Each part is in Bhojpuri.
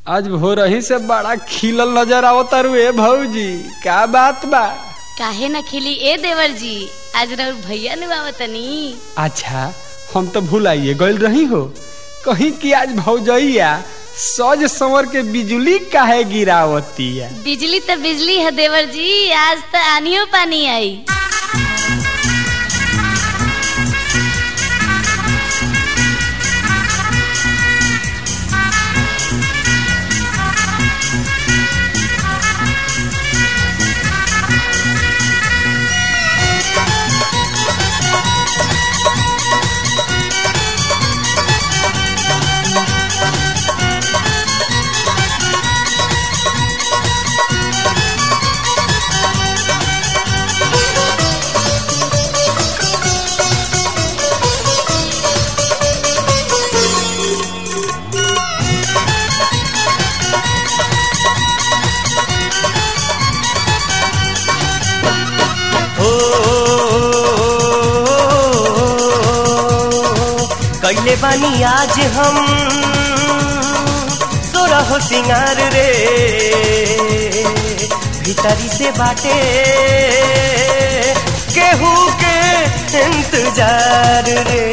आज भोरही से बड़ा खिलल नजर आवता रुए भौजी का बात बा काहे न खिली ए देवर जी आज रउर भैया नु आवतनी अच्छा हम तो भूलाइए गइल रही हो कहीं कि आज भौजैया सज संवर के बिजली काहे गिरावती है बिजली तो बिजली है देवर जी आज तो आनियो पानी आई हो कैले बानी आज हम तोरा हो सिंगार रे भीतरी से बाटे केहू के इंतजार रे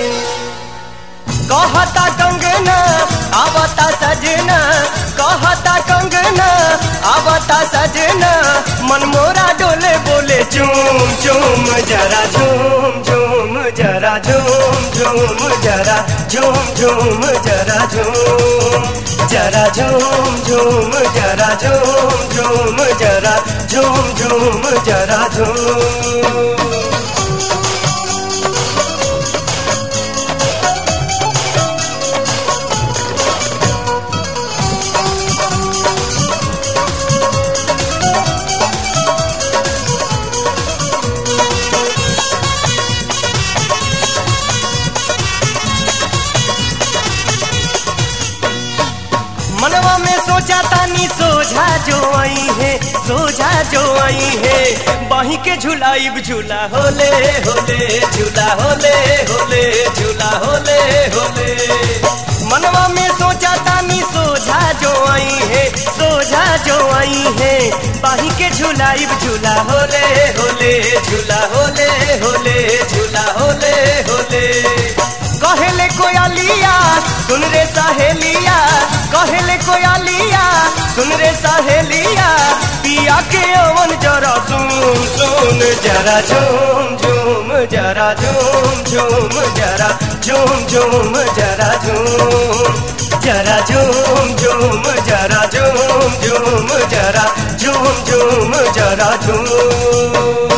कहता कंगना आवता सजना कहता कंगना आवता सजना मन मोरा डोले बोले चूम चूम जरा झूम झूम जरा झूम झूम जरा झूम झूम जरा झूम जरा झूम झूम जरा झूम झूम जरा झूम झूम जरा झूम मनवा में सोचा तानी सोझा जो आई है सोझा जो आई है बाही के झुलाइब झूला होले होले झूला होले होले झूला होले होले मनवा में सोचा तानी सोझा जो आई है सोझा जो आई है बाही के झुलाइब झूला होले होले झूला होले होले झूला होले होले कहेले कोयालिया सुन रे सहेलिया कहेले कोयालिया सुन रे सहेलिया पिया के अवन जरा सुन सुन जरा झूम झूम जरा झूम झूम जरा झूम झूम जरा झूम जरा झूम झूम जरा झूम झूम जरा झूम झूम जरा झूम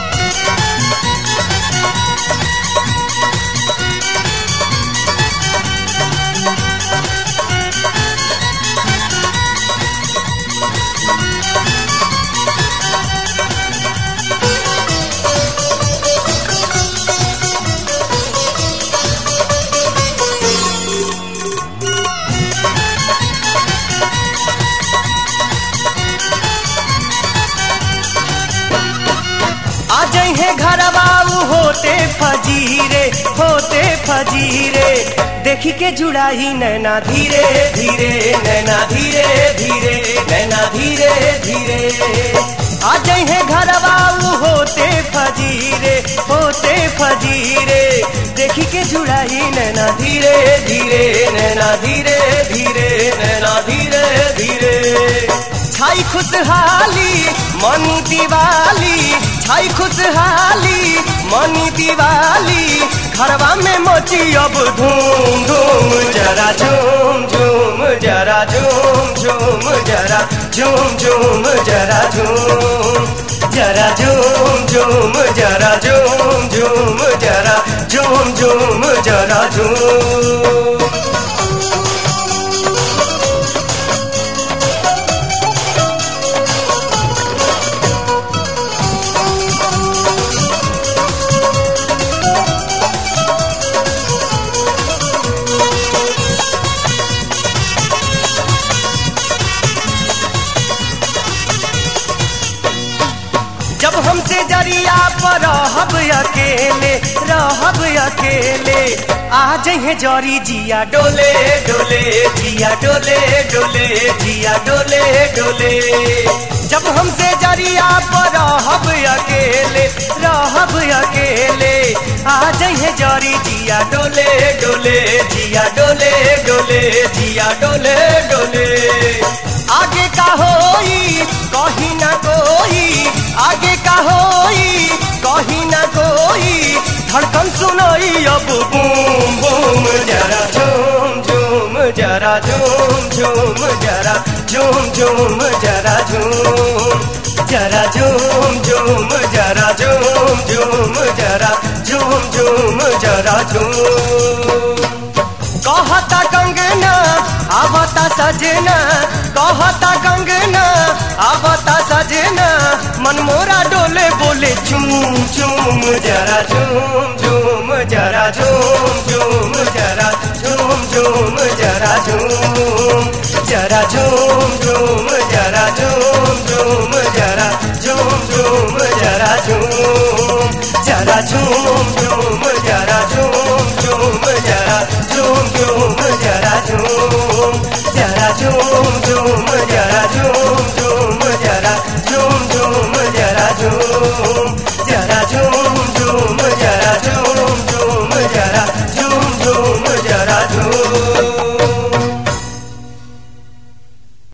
आ है घरवाऊ होते फजीरे होते फजीरे देखी के जुड़ाई नैना धीरे धीरे नैना धीरे धीरे नैना धीरे धीरे आ है घरवाऊ होते फजीरे होते फजीरे देखी के जुड़ाई नैना धीरे धीरे नैना धीरे धीरे नैना धीरे धीरे छाई खुशहाली मनी दिवाली छाई खुशहाली मनी दिवाली घरवा में मोची अब धूम धूम जरा झूम झूम जरा झूम झूम जरा झूम झूम जरा झूम जरा झूम झूम जरा झूम झूम जरा झूम झूम जरा झूम जब हमसे जरिया पर रहब अकेले रहब अकेले आ जहे जरी जिया डोले डोले जिया जिया डोले डोले जिया डोले डोले जब हमसे जरिया पर रहब अकेले रहब अकेले आ जाइए जरी जिया डोले डोले जिया डोले डोले जिया डोले डोले आगे का होई कहीं ना कोई आगे का होई कहीं ना कोई धड़कन सुनाई अब बूम बूम जरा झूम झूम जरा झूम झूम जरा झूम झूम जरा झूम जरा झूम झूम जरा झूम झूम जरा झूम झूम जरा झूम कहता कंगना आवता सजना कहता कंगना आवता सजना मन मोरा डोले बोले झूम झूम जरा झूम झूम जरा झूम झूम जरा झूम झूम जरा झूम जरा झूम झूम जरा झूम झूम जरा झूम झूम जरा झूम जरा झूम झूम जरा झूम झूम जरा झूम झूम जरा झूम जरा झूम झूम